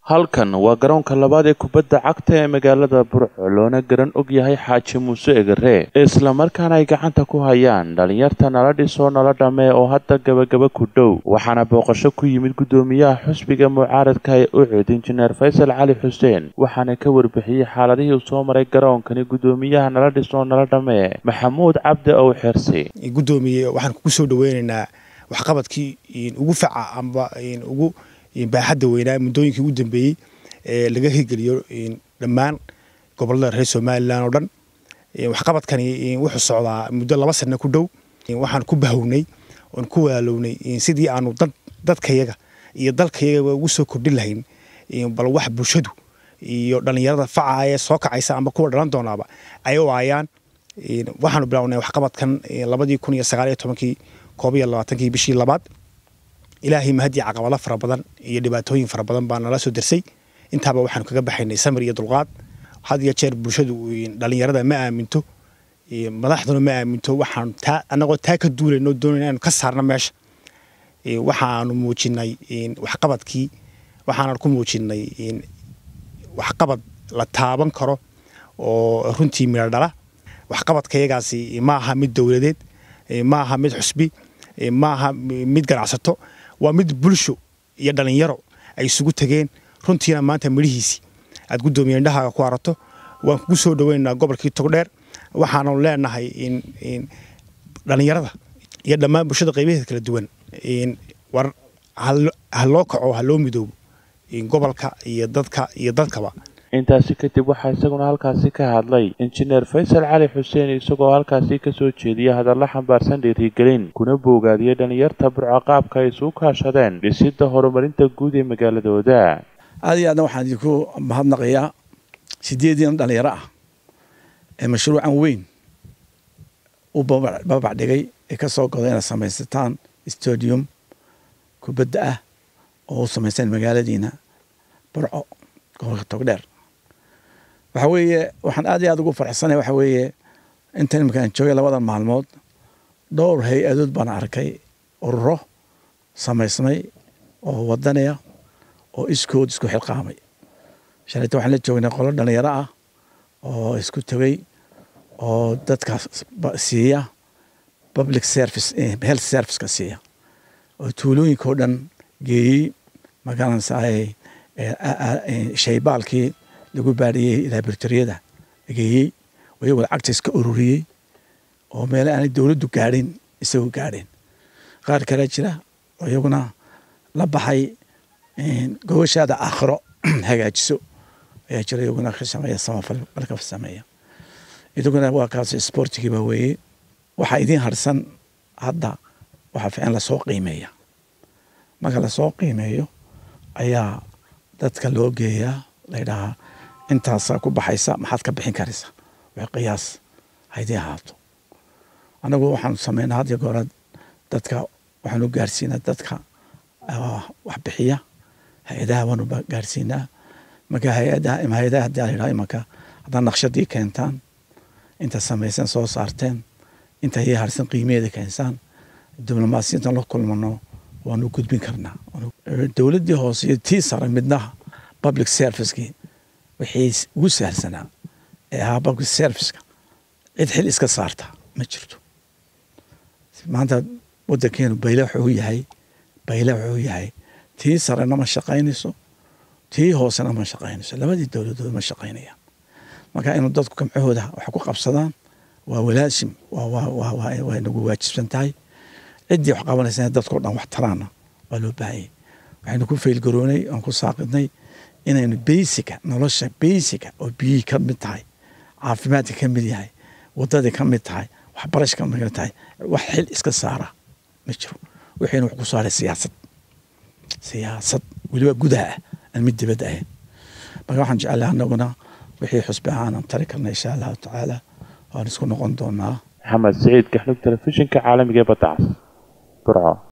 halkan waa garoonka labaad ee kubadda cagta ee magaalada burco loona garan og yahay xaaji muuse egare islamarkaana ay gacanta ku hayaan dhalinyarta nala dhisoo nala dhammee oo hadda gabagaba ku dhow waxaana booqasho ku yimid guddoomiyaha xusbiga mucaaradka ee ucud injineer faysal cali xuseen waxaana ka warbixiyey xaaladihii uu soo maray garoonkani guddoomiyaha nala dhisoo nala dhammee maxamuud cabdi ow xirsi guddoomiye waxaan kugu soo dhaweynaynaa waxqabadkii ugu faca amba ugu baaxadda weynaa muddooyinkii ugu dambeeyey ee laga hirgeliyo dhammaan gobolada reer somalilan oo dhan waxqabadkani wuxuu socdaa muddo laba sano ku dhow waxaan ku bahownay oon ku walaalownay sidii aanu dadkayaga iyo dalkayagaba ugu soo kordhin lahayn bal wax bulshadu iyo dhallinyarada faca ee soo kacaysa amba kuwa dhalan doonaaba ay u aayaan waxaanu bilownay waxqabadkan labadii kun iyo sagaal iyo tobankii koob iyo labaatankii bishii labaad ilaahay mahadii caqabado fara badan iyo dhibaatooyin fara badan baa nala soo dersay intaaba waxaanu kaga baxaynay samir iyo dulqaad had iyo jeer bulshadu dhallinyarada ma aaminto madaxduna ma aaminto waxaan taa annagoo taa ka duulayno doonayna inaanu ka saarno meesha waxaanu muujinay waxqabadkii waxaanan ku muujinay waxqabad la taaban karo oo runtii midho dhala waxqabadkayagaasi ma aha mid dowladeed ma aha mid xusbi ma aha mid ganacsato waa mid bulsho iyo dhallinyaro ay isugu tegeen runtiina maanta midhihiisii aad guddoomiye indhahaaga ku arato waan kugu soo dhaweynaynaa gobolkii togdheer waxaanu leenahay dhallinyarada iyo dhammaan bulshada qaybaheeda kala duwan war ha loo kaco ha loo midoobo gobolka iyo dadka iyo dadkaba intaasi kadib waxaa isaguna halkaasi ka hadlay injineer faysal cali xuseen isagoo halkaasi ka soo jeediya hadalla xambaarsan dhiirigelin kuna boogaadiyey dhallinyarta burco qaabka ay isugu kaashadeen dhisidda horumarinta guud ee magaaladooda aad iyo aadna waxaan idinku mahadnaqayaa sideediina dhallinyaro ah ee mashruucan weyn u babac dhigay ee ka soo goda inaad samaysataan stadium kubadda ah oo u samayseen magaaladiina burco gobolka togdheer waxa weeye waxaan aad iyo aad ugu farxsanay waxa weeye intan iminkaan joogay labadan maalmood dhowr hay-adood baan arkay ururo samaysmay oo wadanaya oo iskood isku xilqaamay shalayta waxaan la joognay qolo dhalinyaro ah oo isku tegey oo dadka siiya public service health serviceka siiya oo tuulooyinka oo dhan geeyey magaranaysaay shaybaalkii lagu baadhiyey laboratoriyada geeyey oo iyagoo lacagta iska ururiyey oo meele aanay dowladdu gaadhin isagoo gaadheen qaar kale jira oo iyaguna la baxay gobashaada aakhiro hagaajiso ayaa jira iyaguna ka sameeya samafal balka sameeya idaguna waa kaas isboortigiiba weeye waxaa idiin harsan hadda waxaa fiican lasoo qiimeeya marka lasoo qiimeeyo ayaa dadka loo geeyaa laydhahaa intaasaa ku baxaysa maxaad ka bixin karaysa wax qiyaas haydii ahaato anagu waxaanu sameynaa had iyo goora dadka waxaanu gaarsiinaa dadka wax bixiya hay-adaha waanu gaarsiinaa marka hay-adaha hay-adaha hadii layidhaha imanka haddaad naqshadii keentaan inta samaysan soo saarteen inta ii harsan qiimeeda keensaan diblomaasiyintan la kulmano waanu gudbin karnaa dowladdii hoose iyo tii sare midnaha public servicekii wixii ugu sahalsanaa ee ahaa public serviceka cid xil iska saarta ma jirto maanta waddankeenu bayle wuxuu yahay bayle wuxuu yahay tii sarena ma shaqaynayso tii hoosena ma shaqaynayso labadii dowladood ma shaqaynayaan marka inuu dadku gamcahooda wax ku qabsadaan waa walaashim way nagu waajibsan tahay ciddii wax qabanaysa dadkao dhan wax taraana waa loo baahanyay waxaynu ku faylgaroonay oon ku saaqidnay inaynu beysica nolosha beysica oo biyihii ka mid tahay caafimaadka ka mid yahay wadadii ka mid tahay waxbarasha ka mid tahay wax xil iska saara ma jiro wixiina wax ku saaray siyaasad siyaasad weliba gudaha ah aan mid dibadda ahayn marka waxaan jecelahay anaguna wixii xusbi ahaanan tari karna insha allahu tacaala waan isku noqon doonaa maxamed saciid gaxlug telefishinka caalamiga ee badda cas burco